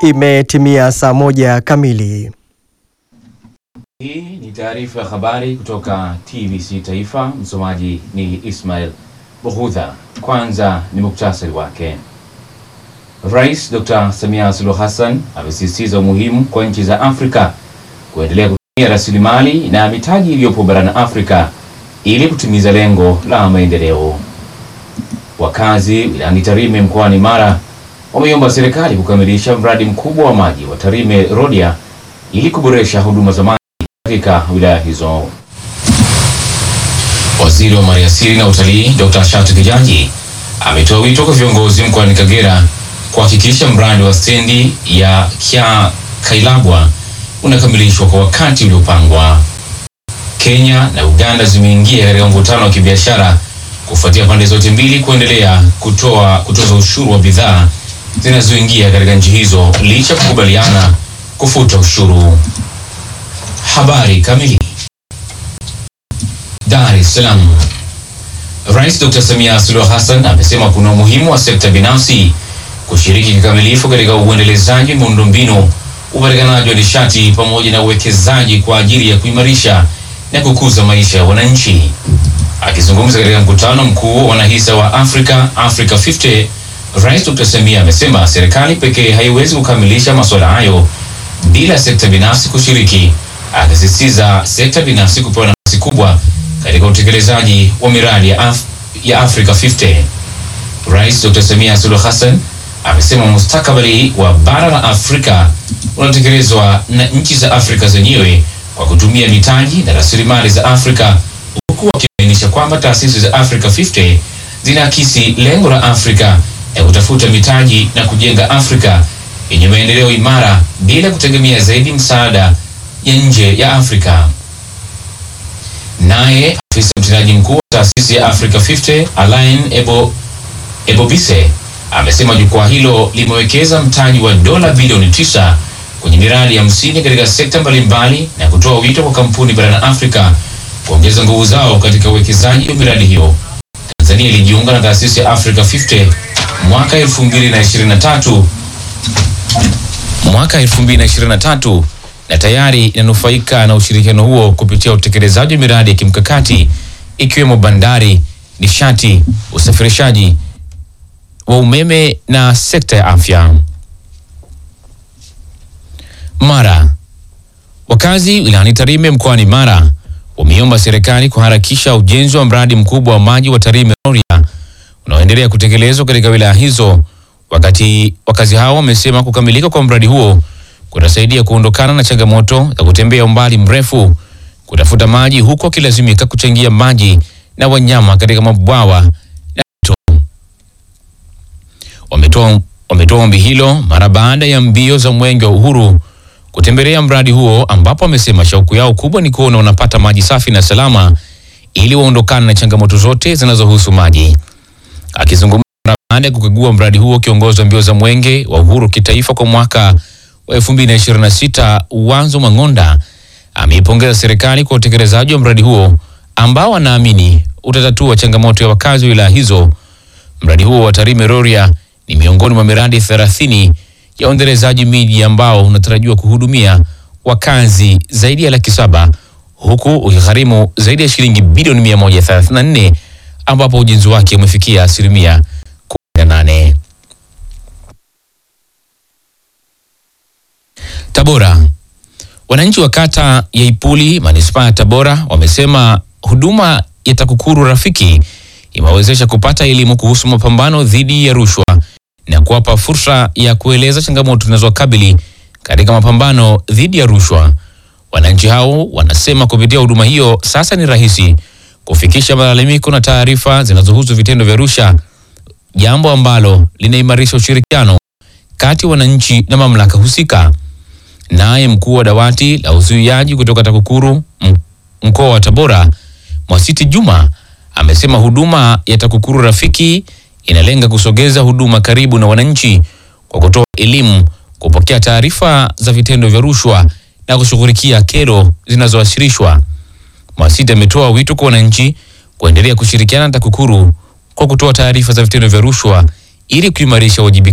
Imetimia saa moja kamili. Hii ni taarifa ya habari kutoka TBC Taifa. Msomaji ni Ismail Bughudha. Kwanza ni muktasari wake. Rais Dr. Samia Suluhu Hassan amesisitiza umuhimu kwa nchi za Afrika kuendelea kutumia rasilimali na mitaji iliyopo barani Afrika ili kutimiza lengo la maendeleo. Wakazi wilayani Tarime mkoani Mara wameiomba serikali kukamilisha mradi mkubwa wa maji wa Tarime Rodia ili kuboresha huduma za maji katika wilaya hizo. Waziri wa Maliasili na Utalii Dr. Shatu Kijaji ametoa wito kwa viongozi mkoani Kagera kuhakikisha mradi wa stendi ya Kya Kailabwa unakamilishwa kwa wakati uliopangwa. Kenya na Uganda zimeingia katika mvutano wa kibiashara kufuatia pande zote mbili kuendelea kutoa kutoza ushuru wa bidhaa zinazoingia katika nchi hizo licha ya kukubaliana kufuta ushuru. Habari kamili. Dar es Salaam. Rais Dr. Samia Suluhu Hassan amesema kuna umuhimu wa sekta binafsi kushiriki kikamilifu katika uendelezaji wa miundombinu, upatikanaji wa nishati pamoja na uwekezaji kwa ajili ya kuimarisha na kukuza maisha ya wananchi. Akizungumza katika mkutano mkuu wa wanahisa wa Africa Africa 50, Rais Dr. Samia amesema serikali pekee haiwezi kukamilisha masuala hayo bila sekta binafsi kushiriki, akisisitiza sekta binafsi kupewa nafasi kubwa katika utekelezaji wa miradi ya, Af ya Africa 50. Rais Dr. Samia Suluhu Hassan amesema mustakabali wa bara la Afrika unatekelezwa na nchi za Afrika zenyewe kwa kutumia mitaji na rasilimali za Afrika, huku akibainisha kwamba taasisi za Africa 50 zinaakisi lengo la Afrika ya kutafuta mitaji na kujenga Afrika yenye maendeleo imara bila kutegemea zaidi msaada ya nje ya Afrika. Naye afisa mtendaji mkuu wa taasisi ya Africa 50 Alain Ebo, Ebobise amesema jukwaa hilo limewekeza mtaji wa dola bilioni tisa kwenye miradi hamsini katika sekta mbalimbali na kutoa wito kwa kampuni barani Afrika kuongeza nguvu zao katika uwekezaji wa miradi hiyo. Tanzania ilijiunga na taasisi ya Africa 50 mwaka 2023 mwaka 2023 na tayari inanufaika na ushirikiano huo kupitia utekelezaji wa miradi ya kimkakati ikiwemo bandari, nishati, usafirishaji wa umeme na sekta ya afya. Mara, wakazi wilayani Tarime mkoani Mara wameomba serikali kuharakisha ujenzi wa mradi mkubwa wa maji wa Tarime Rorya unaoendelea kutekelezwa katika wilaya hizo. Wakati wakazi hao wamesema kukamilika kwa mradi huo kutasaidia kuondokana na changamoto za kutembea umbali mrefu kutafuta maji huku wakilazimika kuchangia maji na wanyama katika mabwawa na mito. Wametoa wametoa ombi hilo mara baada ya mbio za Mwenge wa Uhuru kutembelea mradi huo, ambapo wamesema shauku yao kubwa ni kuona wanapata maji safi na salama ili waondokane na changamoto zote zinazohusu maji. Akizungumza mara baada ya kukagua mradi huo, kiongozi wa mbio za Mwenge wa Uhuru kitaifa kwa mwaka wa 2026 Wanzo Mang'onda ameipongeza serikali kwa utekelezaji wa mradi huo ambao anaamini utatatua changamoto ya wakazi wa wilaya hizo. Mradi huo wa Tarime Rorya ni miongoni mwa miradi 30 ya uendelezaji miji ambao unatarajiwa kuhudumia wakazi zaidi ya laki saba huku ukigharimu zaidi ya shilingi bilioni 134 ambapo ujenzi wake umefikia asilimia 18. Tabora. Wananchi wa kata ya Ipuli manispaa ya Tabora wamesema huduma ya TAKUKURU Rafiki imewawezesha kupata elimu kuhusu mapambano dhidi ya rushwa na kuwapa fursa ya kueleza changamoto zinazowakabili katika mapambano dhidi ya rushwa. Wananchi hao wanasema kupitia huduma hiyo sasa ni rahisi kufikisha malalamiko na taarifa zinazohusu vitendo vya rushwa, jambo ambalo linaimarisha ushirikiano kati ya wananchi na mamlaka husika. Naye mkuu wa dawati la uzuiaji kutoka TAKUKURU m- mkoa wa Tabora, Mwasiti Juma, amesema huduma ya TAKUKURU Rafiki inalenga kusogeza huduma karibu na wananchi kwa kutoa elimu, kupokea taarifa za vitendo vya rushwa na kushughulikia kero zinazowasilishwa. Mwasiti ametoa wito kwa wananchi kuendelea kushirikiana na TAKUKURU kwa kutoa taarifa za vitendo vya rushwa ili kuimarisha uwajibikaji